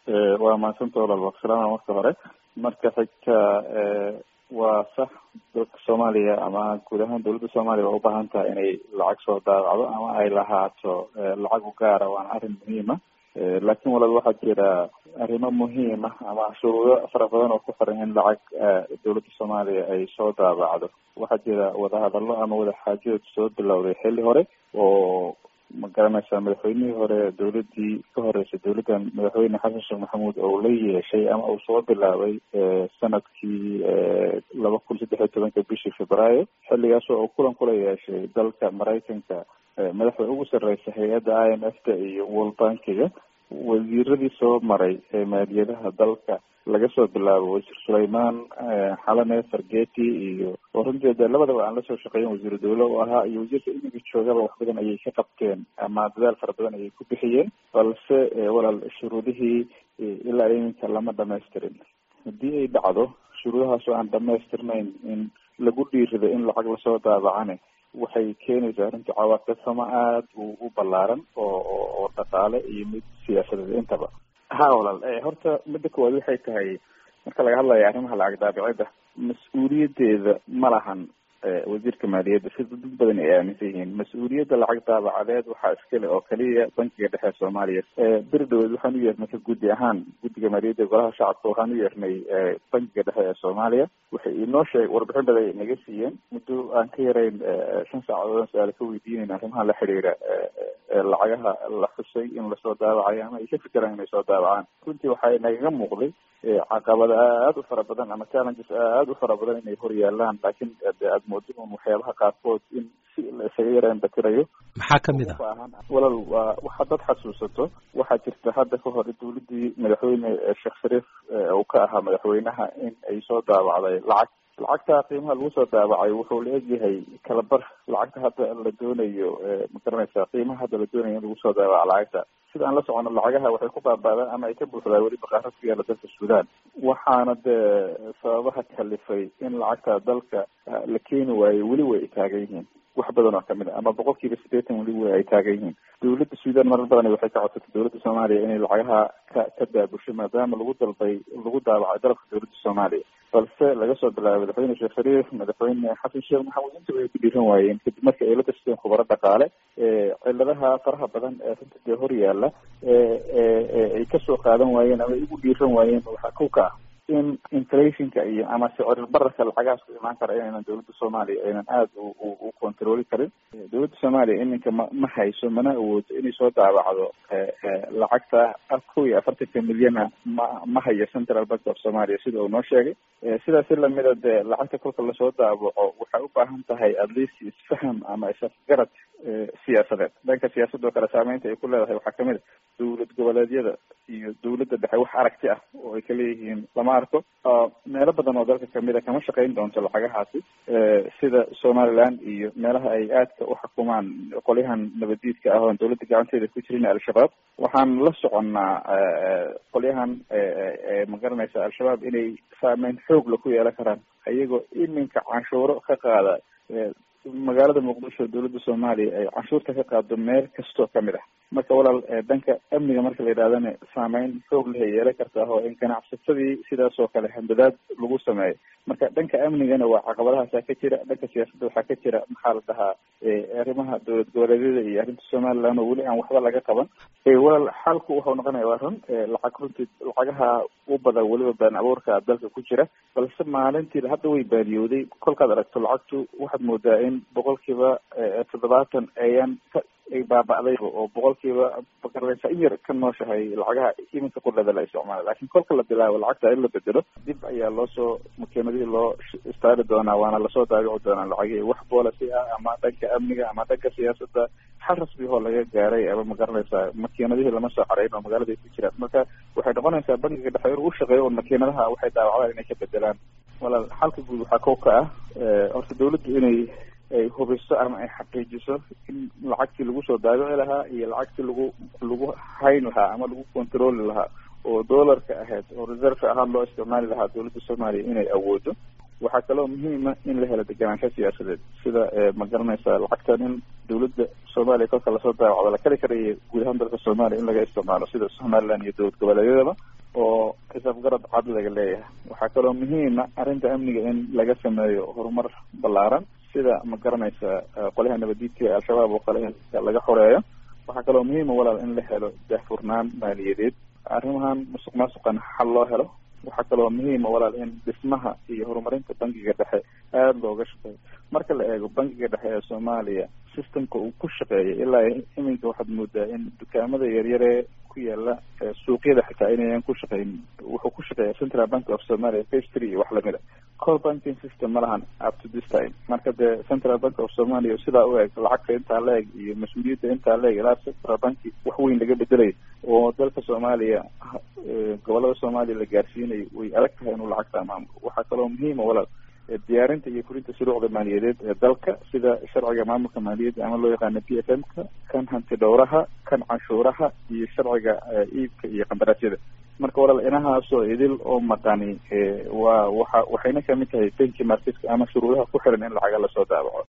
waa mahadsanta walaal waksalaama marka hore marka xigta waa sax dalka soomaaliya ama guud ahaan dawladda soomaaliya waa ubaahan tahay inay lacag soo daabacdo ama ay lahaato lacag u gaara waana arrin muhiima laakiin walaal waxaa jira arrimo muhiim ah ama shuruudo fara badan oo ku xiran in lacag dawladda soomaaliya ay soo daabacdo waxaa jira wadahadallo ama wadaxaajood soo bilowday xilli hore oo ma garanaysaa madaxweynihii hore dawladdii ka horeysay dawladdan madaxweyne xasan sheekh maxamuud oo la yeeshay ama uu soo bilaabay sanadkii laba kun saddex iyo tobanka bishii febraayo xilligaas oo uu kulan kula yeeshay dalka maraykanka madaxda ugu sarreysa hay-adda i m f ta iyo world bankiga wasiiradii soo maray ee maaliyadaha dalka laga soo bilaabo wasiir sulayman xalane fargeti iyo oo runtii de labadaba aan lasoo shaqeeyen wasiiru dawle u ahaa iyo wasiirka imiga joogaba wax badan ayay ka qabteen ama dadaal fara badan ayay ku bixiyeen balse walaal shuruudihii ilaa iminka lama dhamaystirin haddii ay dhacdo shuruudahaas oo aan dhamaystirnayn in lagu dhiirido in lacag lasoo daabacane waxay keenaysaa runtii cawaaqibxumo aada u u ballaaran oo oo dhaqaale iyo mid siyaasadeed intaba ha walaal horta midda koowaad waxay tahay marka laga hadlayo arrimaha lacag daabicidda mas-uuliyaddeeda ma lahan wasiirka maaliyadda sida dad badan ay aaminsan yihiin mas-uuliyadda lacag daabacadeed waxaa iskale oo kaliya bankiga dhexe soomaaliya beri dhaweed waxaan u yeernay ka guddi ahaan guddiga maaliyadda golaha shacabka waxaan u yeernay bankiga dhexe ee soomaaliya waxay inoo sheeg warbixin badan ay naga siiyeen muddo aan ka yarayn shan saacadood su-aal ka weydiinayn arrimaha la xiriira lacagaha la xusay in lasoo daabacayo ama ay ka fikiraan inay soo daabacaan runtii waxay nagaga muuqday caqabada aada u fara badan ama challenges aada u fara badan inay hor yaalaan laakiin de aada moodo un waxyaabaha qaarkood in si la isaga yaraan batirayo maxaa kamid ah walaal waa waxaa dad xasuusato waxaa jirta hadda ka hor dawladdii madaxweyne sheekh shariif uu ka ahaa madaxweynaha in ay soo daabacday lacag lacagta qiimaha lagu soo daabacay wuxuu la egyahay kalabar lacagta hadda la doonayo ma garanaysaa qiimaha hadda la doonayo in lagu soo daabaco lacagta sida aan la socono lacagaha waxay ku baaba'daan ama ay ka buuxdaan weli baqaarad ku yaala dalka suudaan waxaana dee sababaha kalifay in lacagta dalka la keeni waayo weli way taagan yihiin wax badan oo kamid a ama boqol kiiba siddeetan weli way ay taagan yihiin dawladda suudaan marar badan waxay ka codsatay dawladda soomaaliya inay lacagaha ka ka daabusho maadaama lagu dalbay lagu daabacay dalabka dawladda soomaaliya balse laga soo bilaabay madaxweyne sheekh shariif madaxweyne xasan sheekh maxamuud intaba ay ku dhiiran waayeen kadib marka ay la tashteen khubaro dhaqaale ciladaha faraha badan ee runta dee hor yaalla ay kasoo qaadan waayeen ama ay ugu dhiiran waayeen waxaa kow ka ah in inflationka iyo ama sicir bararka lacagahaas ku imaan kara inaynan dawladda soomaaliya aynan aada u controli karin dawladda soomaaliya iminka ma ma hayso mana awoodo inay soo daabacdo lacagta kow iyo afartanka milyana ma ma hayo central bank of somalia sida uu noo sheegay sidaasi lamida dee lacagta kolka lasoo daabaco waxay u baahan tahay at least isfaham ama isafgarad siyaasadeed dhanka siyaasadda oo kale saameynta ay ku leedahay waxaa kamid a dawlad goboleedyada iyo dawladda dhexe wax aragti ah oo ay kaleeyihiin lama arko meelo badan oo dalka kamid a kama shaqeyn doonto lacagahaasi sida somaliland iyo meelaha ay aadka u xukumaan qolyahan nabadiidka ah oon dawladda gacanteeda ku jirin al-shabaab waxaan la soconnaa qolyahan ma garanaysa al-shabaab inay saameyn xoog la ku yeelan karaan iyagoo iminka canshuuro ka qaada magaalada muqdisho dawladda soomaaliya ay canshuurta ka qaado meel kastoo kamid ah marka walaal dhanka amniga marka la yidhahdana saameyn xoog leh ay yeelan kartaa oo in ganacsatadii sidaas oo kale hambadaad lagu sameeyo marka dhanka amnigana waa caqabadahaasaa ka jira dhanka siyaasadda waxaa ka jira maxaa la dhahaa arrimaha dowlad goboleedyada iyo arrinta somaliland oo weli aan waxba laga qaban walaal xalku wuxuu noqonaya waa run lacag runtii lacagaha u badan weliba been abuurka dalka ku jira balse maalintii hadda way baadiyooday kolkaad aragto lacagtu waxaad moodaa in boqolkiiba toddobaatan ayaan ka ay baaba'day oo boqolkiiba magaranaysa in yar ka nooshahay lacagaha iminka qudhada la isticmaala lakin kolka la bilaabo lacagta in la bedelo dib ayaa loosoo makiinadihii loo istaari doonaa waana lasoo daabici doonaa lacagihii wax boolasi ah ama dhanka amniga ama dhanka siyaasadda xal rasmi oo laga gaaray ama magaranaysaa makiinadihii lama soo xarayn oo magaalada ay ku jiraan marka waxay noqonaysaa bankiga dhexe inuu ushaqeeyo un makiinadaha waxay daawacdaan inay ka bedelaan walaal xalka guud waxaa kow ka ah horta dawladdu inay ay hubiso ama ay xaqiijiso in lacagtii lagu soo daabici lahaa iyo lacagtii lagu lagu hayn lahaa ama lagu controli lahaa oo doolarka ahayd oo reserve ahaan loo isticmaali lahaa dawladda soomaaliya inay awoodo waxaa kaloo muhiima in la helo deganaansho siyaasadeed sida ma garanaysaa lacagtan in dawladda soomaaliya kolka lasoo daawacdo la kali karayo guud ahaan dalka soomaaliya in laga isticmaalo sida somaliland iyo dowlad goboleedyadaba oo xisaab garad cad laga leeyahay waxaa kaloo muhiima arrinta amniga in laga sameeyo horumar ballaaran sida ma garanaysa qolyaha nabadiidka ee al-shabaab oo kale in laga xoreeyo waxaa kaloo muhiima walaal in la helo daahfurnaan maaliyadeed arrimahan musuq maasuqan xal loo helo waxaa kaloo muhiima walaal in dhismaha iyo horumarinta bangiga dhexe aada looga shaqeeyo marka la eego bangiga dhexe ee soomaaliya systemka uu ku shaqeeya ilaa iminka waxaad moodaa in dukaamada yaryaree ku yaala suuqyada xitaa inayan ku shaqeyn wuxuu ku shaqeeya central bank of somalia phase three iyo wax lamid a core banking system ma lahan up to this time marka dee central bank of somalia sidaa u eg lacagta intaa la eg iyo mas-uuliyadda intaa la eg ilaa central banki wax weyn laga bedelay oo dalka soomaaliya gobolada soomaaliya la gaarsiinayo way adag tahay inuu lacagta maamulo waxaa kaloo muhiima walaal diyaarinta iyo fulinta shuruucda maaliyadeed ee dalka sida sharciga maamulka maaliyadda ama loo yaqaano p f m ka kan hanti dhowraha kan canshuuraha iyo sharciga iibka iyo qandaraasyada marka walaal inahaasoo idil oo maqani waa waxa waxayna kamid tahay benki marketka ama shuruudaha ku xiran in lacaga lasoo daabaco